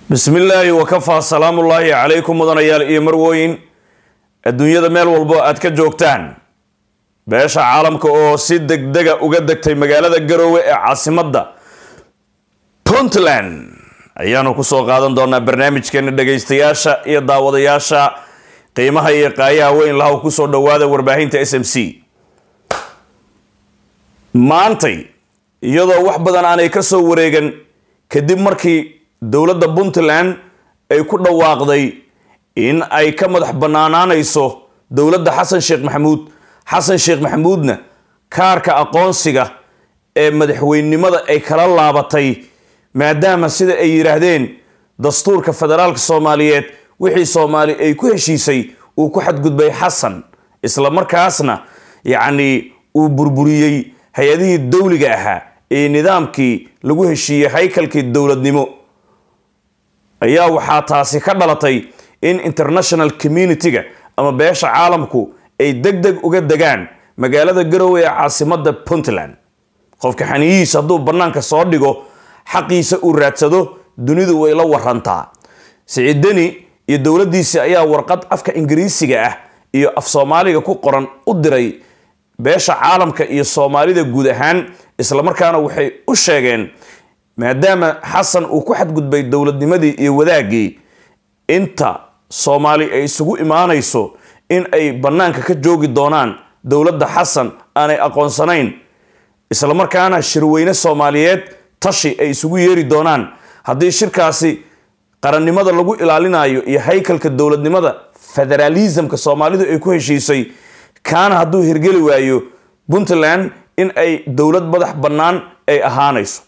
bismillaahi wakafaa salaamullaahi calaykum mudanayaal iyo marwooyin adduunyada meel walbo aad ka joogtaan beesha caalamka oo si degdega uga degtay magaalada garoowe ee caasimadda puntland ayaanu kusoo qaadan doonaa barnaamijkeena dhagaystayaasha iyo daawadayaasha qiimaha iyo qaayaha weyn lahaw kusoo dhawaada warbaahinta s m c maantay iyadoo wax badan aanay ka soo wareegan kadib markii dowladda puntland ay ku dhawaaqday in ay ka madax bannaanaanayso dowladda xasan sheekh maxamuud xasan sheekh maxamuudna kaarka aqoonsiga ee madaxweynenimada ay kala laabatay maadaama sida ay yidhaahdeen dastuurka federaalka soomaaliyeed wixii soomaali ay ku heshiisay uu ku xadgudbay xasan isla markaasna yacnii uu burburiyey hay-adihii dowliga ahaa ee nidaamkii lagu heshiiyey haykalkii dowladnimo ayaa waxaa taasi ka dhalatay in international community-ga ama beesha caalamku ay deg deg uga degaan magaalada garowe ee caasimada puntland qofka xaniyihiisa hadduu bannaanka soo dhigo xaqiisa uu raadsado dunidu way la warantaa siciidani iyo dowladdiisi ayaa warqad afka ingiriisiga ah iyo af soomaaliga ku qoran u diray beesha caalamka iyo soomaalida guud ahaan islamarkaana waxay u sheegeen maadaama xasan uu ku xadgudbay dowladnimadii iyo wadaagii inta soomaali ay isugu imaanayso in ay bannaanka ka joogi doonaan dowladda xasan aanay aqoonsanayn islamarkaana shirweyne soomaaliyeed tashi ay isugu yeeri doonaan haddii shirkaasi qarannimada lagu ilaalinayo iyo haykalka dowladnimada federaalismka soomaalidu ay ku heshiisay kaana hadduu hirgeli waayo puntland in ay dowlad madax bannaan ay ahaanayso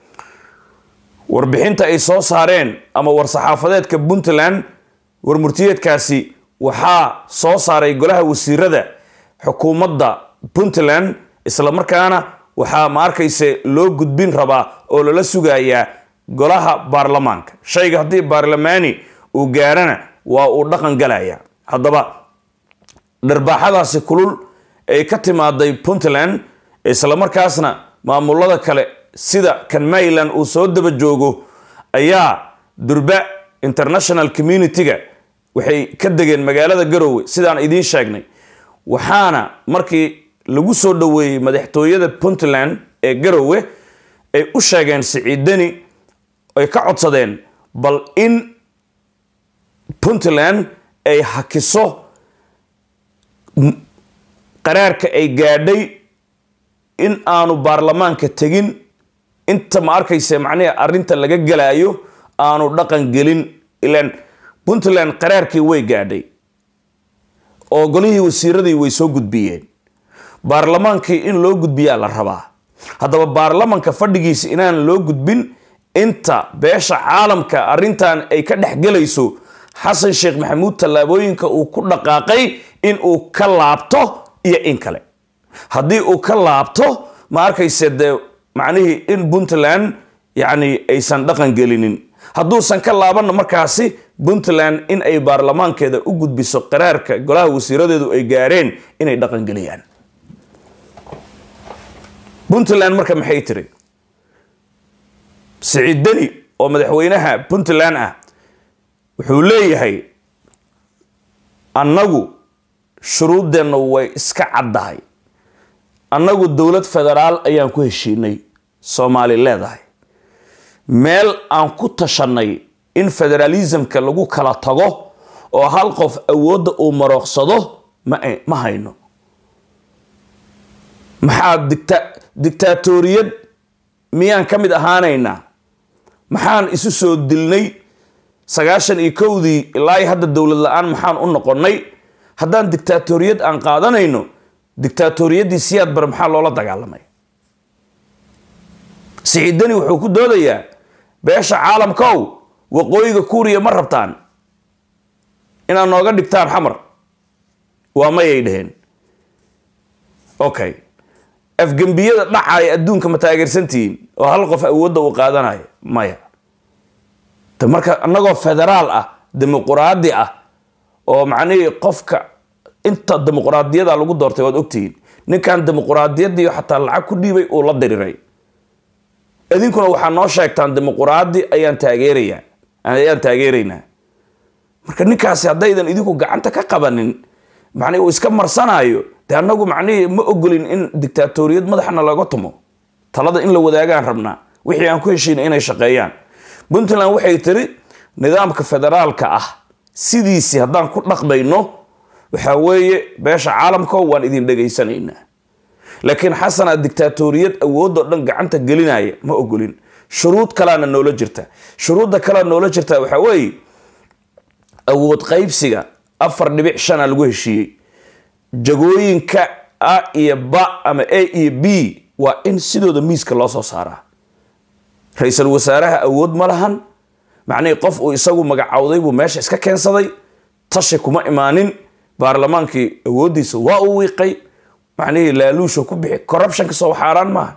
warbixinta ay soo saareen ama war-saxaafadeedka puntland warmurtiyeedkaasi waxaa soo saaray golaha wasiirada xukuumadda puntland islamarkaana waxaa ma arkayse loo gudbin rabaa oo lala sugayaa golaha baarlamaanka shayga haddii baarlamaani uu gaarana waa uu dhaqan galaya haddaba dharbaaxadaasi kulul ay ka timaaday puntland islamarkaasna maamulada kale sida kan mayland uu soo daba joogo ayaa durba international community-ga waxay ka degeen magaalada garowe sidaan idiin sheegnay waxaana markii lagu soo dhoweeyey madaxtooyada puntland ee garowe ay u sheegeen siciidani ay ka codsadeen bal in puntland ay hakiso qaraarka ay gaadhay in aanu baarlamaanka tegin inta ma arkayse macnihi arrinta laga galaayo aanu dhaqan gelin ilaan puntland qaraarkii way gaadhay oo golihii wasiiradii way soo gudbiyeen baarlamaankii in loo gudbiyaa la rabaa haddaba baarlamanka fadhigiisa inaan loo gudbin inta beesha caalamka arrintan ay ka dhexgelayso xasan sheekh maxamuud tallaabooyinka uu ku dhaqaaqay in uu ka laabto iyo in kale haddii uu ka laabto ma arkayse dee macnihii in puntland yacni aysan dhaqan gelinin hadduusan ka laabanna markaasi puntland in ay baarlamaankeeda u gudbiso qaraarka golaha wasiiradeedu ay gaareen inay dhaqan geliyaan puntland marka maxay tiri siciidani oo madaxweynaha puntland ah wuxuu leeyahay annagu shuruuddeenna way iska caddahay annagu dowlad federaal ayaan ku heshiinay soomaali leedahay meel aan ku tashanay in federaalismka lagu kala tago oo hal qof awoodda uu marooqsado ma hayno maxaa dicta dictaatoriyad miyaan ka mid ahaanaynaa maxaan isu soo dilnay sagaashan iyo kowdii ilaa hadda dowlad la-aan maxaan u noqonnay haddaan dictaatoriyad aan qaadanayno dictaatoriyaddii siyaad bare maxaa loola dagaalamay siciidani wuxuu ku doodayaa beesha caalamkow waqooyiga kuuriya ma rabtaan inaad nooga dhigtaan xamar waa mayay dheheen okay afgembiyada dhacaya adduunka ma taageersantihiin oo hal qof awoodda uu qaadanayo maya de marka annagoo federaal ah dimuquraadi ah oo macnihii qofka inta dimuquraadiyada lagu doortay waad ogtihiin ninkan dimuquraadiyadiio xataa lacag ku dhiibay uu la diriray idinkuna waxaa noo sheegtaan dimuquraadi ayaan taageerayaa ayaan taageeraynaa marka ninkaasi haddaydan idinku gacanta ka qabanin macnihi uu iska marsanaayo dee annagu macnihii ma ogolin in dictaatoriyad madaxna laga tumo talada in la wadaagaan rabnaa wixii aan ku heshiina inay shaqeeyaan puntland waxay tiri nidaamka federaalka ah sidiisii haddaan ku dhaqmayno waxaa weeye beesha caalamko waan idin dhegaysanaynaa laakiin xasana dictaatoriyad awoodoo dhan gacanta gelinaya ma ogolin shuruud kalaana noola jirta shuruudda kalea noola jirta waxaa weeye awood qaybsiga afar dhibic shana lagu heshiiyey jagooyinka a iyo ba ama a iyo b waa in sidooda miiska loo soo saaraa ra-iisul wasaaraha awood ma lahan macnihii qof uu isagu magacowday buu meesha iska keensaday tashi kuma imaanin baarlamaankii awooddiisa waa uu wiiqay macnihii laaluushu ku bixi corruptionka sow xaaraan maaha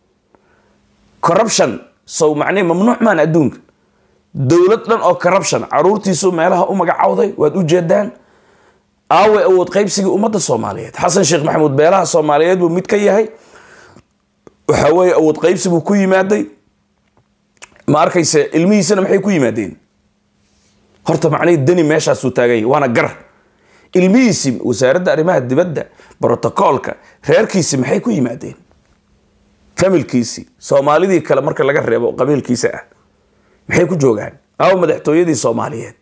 corruption sow macnihii mamnuuc maan adduunka dowlad dhan oo corruption caruurtiisu meelaha u magacowday waad u jeedaan aawe awood qaybsigii ummadda soomaaliyeed xasan sheekh maxamuud beelaha soomaaliyeed buu mid ka yahay waxaa weeye awood qaybsi buu ku yimaaday ma arkayse ilmihiisana maxay ku yimaadeen horta macnihii deni meeshaasuu taaganya waana gar ilmihiisi wasaaradda arrimaha dibadda brotocoolka reerkiisi maxay ku yimaadeen familkiisi soomaalidii kale marka laga reebo qabiilkiisa ah maxay ku joogaan aawa madaxtooyadii soomaaliyeed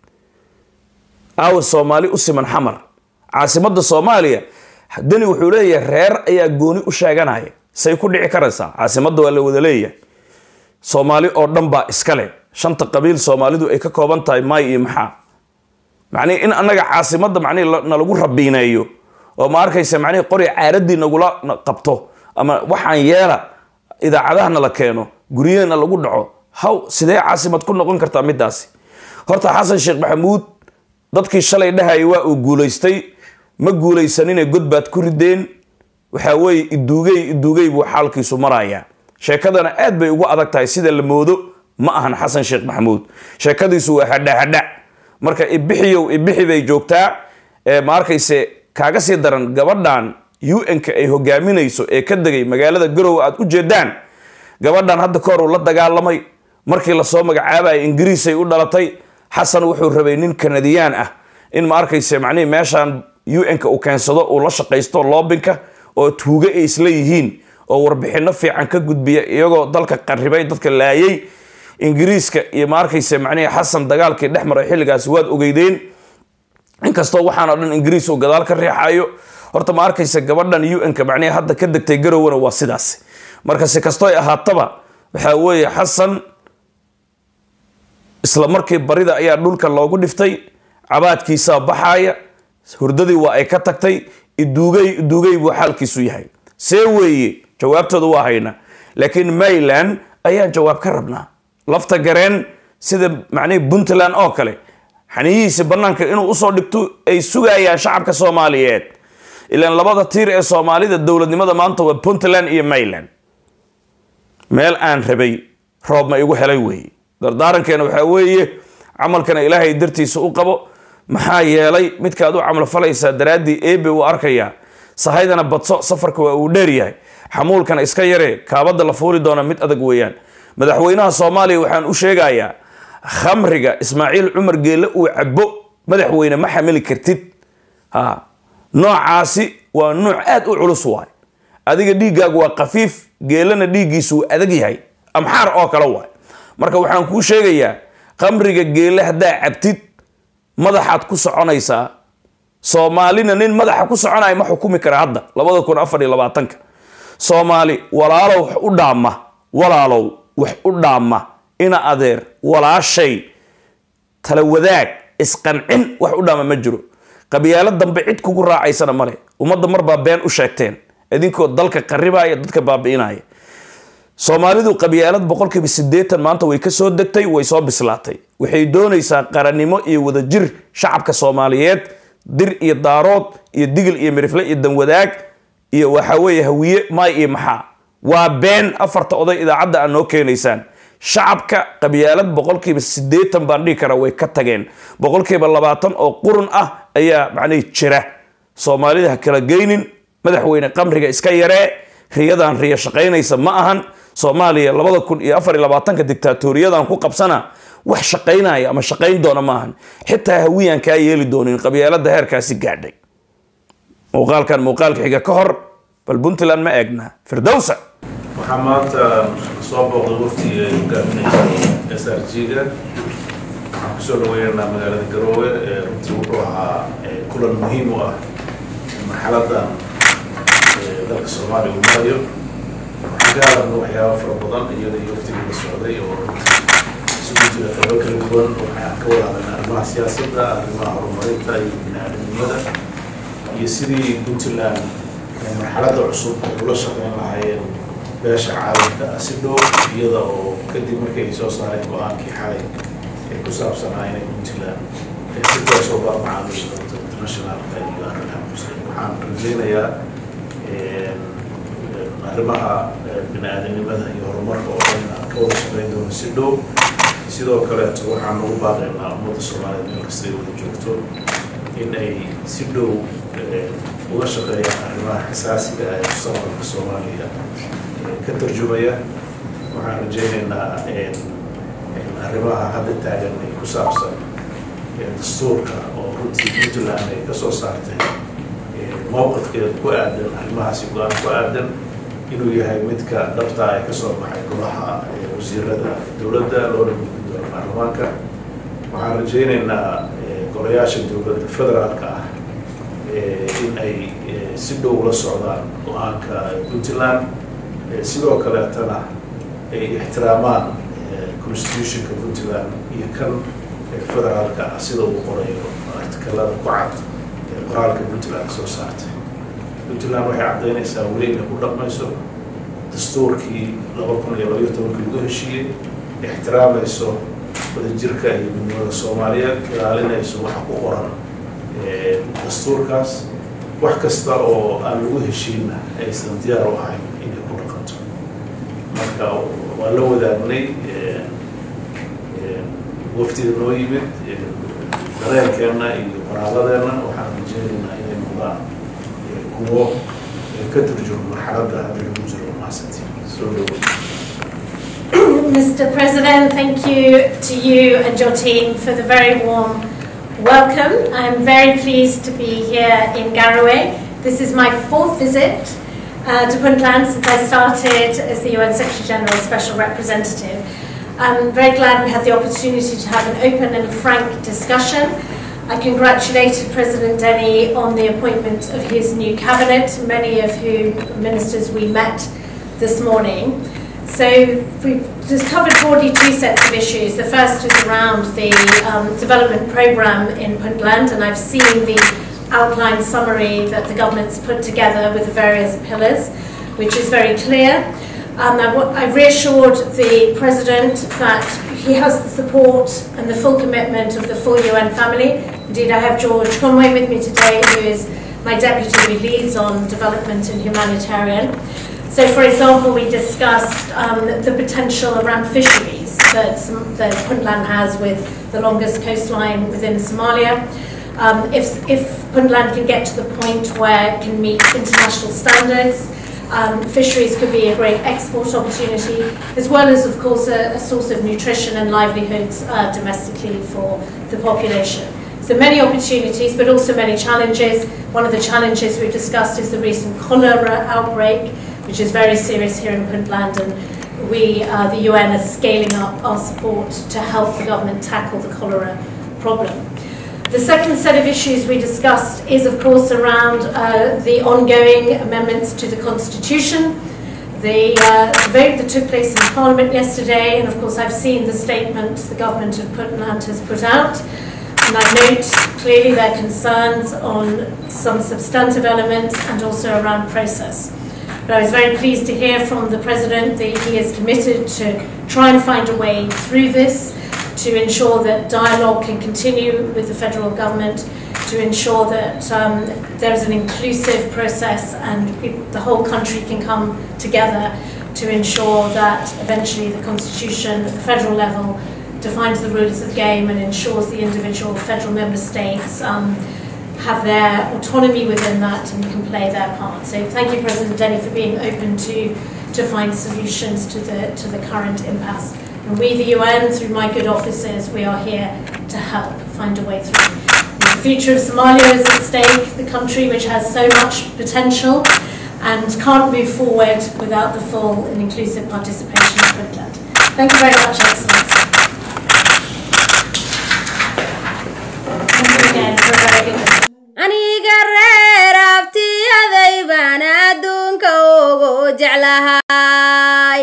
aawa soomaali u siman xamar caasimadda soomaaliya deni wuxuu leeyahay reer ayaa gooni u sheeganaya say ku dhici karaysaa caasimadda waa la wada leeyahay soomaali oo dhan baa iskale shanta qabiil soomaalidu ay ka kooban tahay maay iyo maxaa macnihi in annaga caasimadda macnihi nalagu rabiineeyo oo ma arkaysa macnihi qori caaradii nagula qabto ama waxaan yeela idaacadahana la keeno guryahana lagu dhaco haw sidee caasimad ku noqon kartaa midaasi horta xasan sheekh maxamuud dadkii shalay dhahaya waa uu guulaystay ma guulaysanine god baad ku rideen waxaa weeye iduugey iduugey buu xaalkiisu marayaa sheekadana aad bay ugu adag tahay sida la moodo ma ahan xasan sheekh maxamuud sheekadiisu waa hadha hadha marka ibixiyow ibixi bay joogtaa ma arkayse kaaga sii daran gabadhan un-ka ay hogaaminayso ee ka degay magaalada garowe aad u jeedaan gabadhan hadda kahor uu la dagaalamay markii lasoo magacaabaya ingiriisay u dhalatay xasan wuxuu rabay nin kanadiyaan ah in ma arkayse macnihi meeshan un-ka uu keensado uu la shaqaysto loobinka oo tuuge ay isla yihiin oo warbixino fiican ka gudbiya iyagoo dalka qarribay dadka laayay ingiriiska iyo ma arkayse macnihi xasan dagaalkii dhex maray xilligaasi waad ogeydeen inkastoo waxaan o dhan ingiriis uu gadaal ka riixayo horta ma arkayse gabadhan un-ka macnihi hadda ka degtay garowena waa sidaas marka si kastooy ahaataba waxaa weeye xasan isla markii barida ayaa dhulka loogu dhiftay cabaadkiisaa baxaaya hurdadii waa ay ka tagtay iduugey iduugey buu xaalkiisu yahay see weeye jawaabtooda waa hayna laakiin mayland ayaan jawaab ka rabnaa lafta gareen sida macnihii puntland oo kale xaniyihiisi bannaanka inuu usoo dhigto ay sugayaan shacabka soomaaliyeed ilaan labada tiir ee soomaalida dowladnimada maanta waa puntland iyo mayland meel aan rabay roob ma igu helay weeye dardaarankeena waxaa weeye camalkana ilaahay dartiisa u qabo maxaa yeelay midkaad u camal falaysaa daraaddii eebe uu arkayaa sahaydana badso safarka waa uu dheeryahay xamuulkana iska yaree kaabadda la fuuli doona mid adag weeyaan madaxweynaha soomaaliya waxaan u sheegayaa khamriga ismaaciil cumar geelle uu cabo madaxweyne ma xamili kartid ha noocaasi waa nooc aad u culus waay adiga dhiiggaagu waa khafiif geelana dhiiggiisu uu adag yahay amxaar oo kale waay marka waxaan kuu sheegayaa khamriga geelle haddaa cabtid madaxaad ku soconaysaa soomaalina nin madaxa ku soconaya ma xukumi kara hadda labada kun afar iyo labaatanka soomaali walaalow wax u dhaama walaalow wax u dhaama ina adeer walaashay tala wadaag isqancin wax u dhaama ma jiro qabyaalo dambe cid kugu raacaysana male ummadda marbaa been u sheegteen idinkoo dalka qaribaya dadka baabi'inaya soomaalidu qabyaalad boqolkiiba siddeetan maanta way ka soo degtay way soo bislaatay waxay doonaysaa qarannimo iyo wadajir shacabka soomaaliyeed dir iyo daarood iyo digil iyo mirifle iyo danwadaag iyo waxaa weeye hawiye maay iyo maxaa waa been afarta oday idaacadda aad noo keenaysaan shacabka qabyaalad boqolkiiba siddeetan baan dhihi karaa way ka tageen boqolkiiba labaatan oo qurun ah ayaa macnihi jira soomaalida ha kala geynin madaxweyne qamriga iska yaree riyadan riya shaqaynaysa ma ahan soomaaliya labada kun iyo afar iyo labaatanka dictaatoriyadan ku qabsana wax shaqaynaya ama shaqayn doona maahan xitaa hawiyaan kaa yeeli doonin qabyaalada heerkaasi gaadhay muuqaalkan muuqaalka xiga ka hor bal puntland ma eegna firdowsa waxaa maanta soo booqday waftiga ay hogaaminaysa s r g-ga waxaan kusoo dhaweynaynaa magaalada garoowe runtii wuxuu ahaa kulan muhiim u ah marxaladan dalka soomaaliya uu marayo waxaan ka hadalna waxyaaba fara badan iyada iyo waftigii la socday oo isugu jira qaybo kala duwan waxaan ka wada hadalnay arrimaha siyaasadda arrimaha horumarinta iyo bini-aadamnimada iyo sidii puntland marxaladda cusub ay ula shaqeyn lahaayeen beesha caalamka si dhow iyada oo kadib markii ay soo saareen go-aankii xalay ee ku saabsanaa inay puntland si toosoo barmacaamisha internationalka iyo arrimaha muslim waxaan rajeynayaa arrimaha bini-aadanimada iyo horumarka oo dhan aan ka wada shaqeyn doono si dhow sidoo kaleeto waxaan ugu baaqaynaa ummadda soomaaliyeed meel kasta ay wada joogto in ay si dhow uga shaqeeyaan arrimaha xasaasiga ee mustaqbalka soomaaliya ka tarjumaya waxaan rajeynaynaa arrimaha hadda taagan ay ku saabsan dastuurka oo runtii puntland ay ka soo saartay mowqifkeeda ku aadan arrimahaasi go-aan ku aadan inuu yahay midka dhabtaa ee kasoo baxay golaha wasiirada dowladda loona gudbin doono baarlamaanka waxaan rajeynaynaa golayaasha dowladda federaalka ah in ay si dhow ula socdaan go-aanka puntland sidoo kaleetana ay ixtiraamaan constitutionka puntland iyo kan federaalka ah sida uu qorayo artikalada ku cad ee qoraalka puntland soo saartay puntland waxay caddaynaysaa weli inay ku dhaqmayso dastuurkii laba kun iyo labaiyo tobankii lagu heshiiyey ixtiraamayso wadajirka iyo midnimada soomaaliyeed ilaalinayso waxa ku qoran dastuurkaas wax kasta oo aan lagu heshiinna aysan diyaar u ahayn inay ku dhaqanto marka waa la wadaagnay waftiga noo yimid dareenkeenna iyo qoraaladeenna waxaan rajeynaynaa inay noqdaan kuwo ka turjuma marxaladda hadda lagu jiro mahadsantiin soo dhawo Mr. President, thank you to you and your team for the very warm welcome. I'm very pleased to be here in Garowe. This is my fourth visit uh, to Puntland since I started as the UN Secretary General Special Representative. I'm very glad we had the opportunity to have an open and frank discussion. I congratulated President Denny on the appointment of his new cabinet, many of whom ministers we met this morning. So we've just covered broadly two sets of issues. The first is around the um, development programme in Puntland, and I've seen the outline summary that the government's put together with the various pillars, which is very clear. Um, I, I reassured the President that he has the support and the full commitment of the full UN family. Indeed, I have George Conway with me today, who is my deputy who leads on development and humanitarian. So, for example, we discussed um, the potential around fisheries that, that Puntland has with the longest coastline within Somalia. Um, if, if Puntland can get to the point where it can meet international standards, um, fisheries could be a great export opportunity, as well as, of course, a, a source of nutrition and livelihoods uh, domestically for the population. So many opportunities, but also many challenges. One of the challenges we've discussed is the recent cholera outbreak, which is very serious here in Puntland, and we, uh, the UN, are scaling up our support to help the government tackle the cholera problem. The second set of issues we discussed is, of course, around uh, the ongoing amendments to the Constitution, the uh, vote that took place in Parliament yesterday, and of course, I've seen the statement the government of Puntland has put out. And I note clearly their concerns on some substantive elements and also around process. But I was very pleased to hear from the President that he is committed to try and find a way through this to ensure that dialogue can continue with the federal government, to ensure that um, there is an inclusive process and the whole country can come together to ensure that eventually the Constitution at the federal level defines the rules of the game and ensures the individual federal member states um, have their autonomy within that and can play their part. So thank you, President Denny, for being open to, to find solutions to the, to the current impasse And we, the UN, through my good officers, we are here to help find a way through. The future of Somalia is at stake, the country which has so much potential and can't move forward without the full and inclusive participation of Puntland. Thank you very much, Excellency. Thank you again for a very good visit. aniga reer abtiyaday baan adduunka ugu jeclahay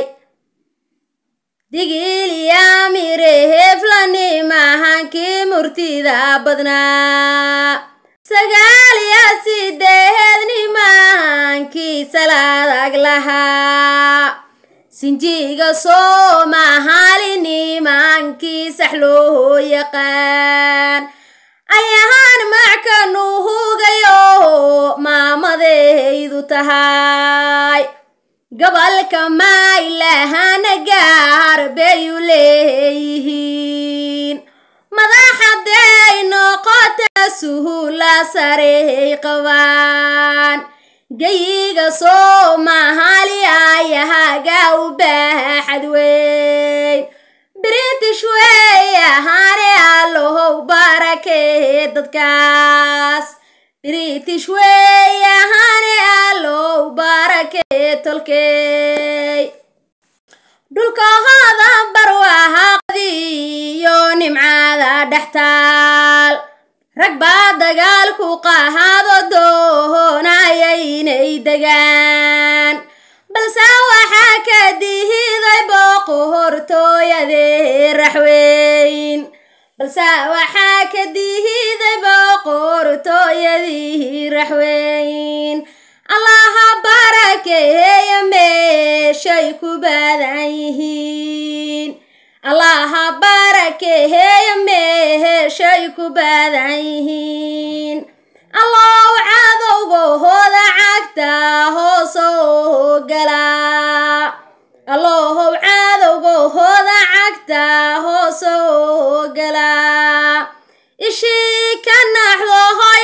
digiliyamire heflani mahankii murtida badnaa sagaal iyo sideedni mahankii salaadag lahaa sinjiga soomahaalini mahankii sax loo yaqaan ayahaan mackanu hugayo maamadaydu tahay gobolka maylahana gaar bayu leeyihiin madaxaday noqota suhula sarey qabaan gayiga soomaali ayahaga u baaxad weyn british wey ahaane allohow barakee dadkaas british wey ahaane allow barakee tolkey dhulkahooda barwaaqadiyo nimcada dhextaal rag baa dagaalku qahaado doonaya inay degaan balse waxaa ka dihiday boqortooyadee raxweyn balse waxaa ka dihiday boqortooyadii raxweyn allaha barakeeya meeshay ku badan yihiin allaha barakeeya meeshay ku badan yihiin allow cadowgahooda cagta hoosoo galaa allohow cadowgahooda cagta hoosoo galaa ishii ka naxdo hoy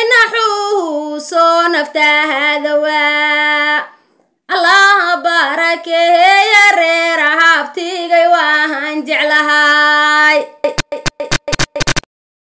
naxuusoo naftaadawaa allaha barakeeya